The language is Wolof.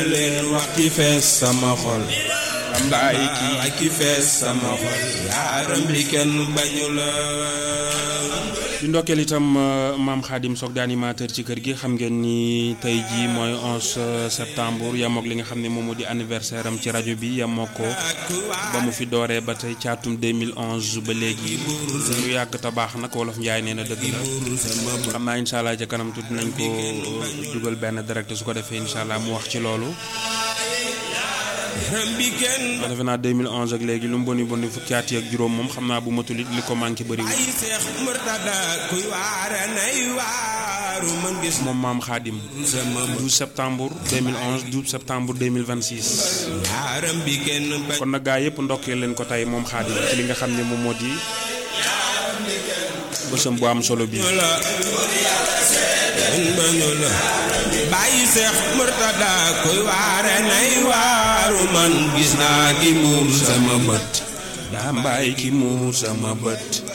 leen wax ki fees sama xol lambaay kii ki fees sama xol yaaram bi kenn bañu la di ndokkeel itam maam Khadim Sock di animateur ci kër gi xam ngeen ni tey jii mooy 11 septembre yamook li nga xam ne moom moo di anniversaire am ci rajo bi yamoo ko ba mu fi dooree ba tey caatum 2011 ba léegi lu yàgg te baax nag wolof Njaay nee na dëgg la xam naa incha allah ca kanam tuuti nañ ko dugal benn direct su ko defee incha allah mu wax ci loolu. waaw defe naa 2011 ak léegi lu mu boni boni fukki at ak juróom moom xam naa bu matul it li ko manqué bëriwul. moom maam Khadim 12 septembre 2011 12 septembre 2026. kon nag gaa yëpp ndokkee leen ko tey moom Khadim ci li nga xam ne moom moo di bësam bu am solo bi. bàyyi seex murtada koy waare nay waaru man gis naa ki muur sama bët daa mbaay ki muur sama bët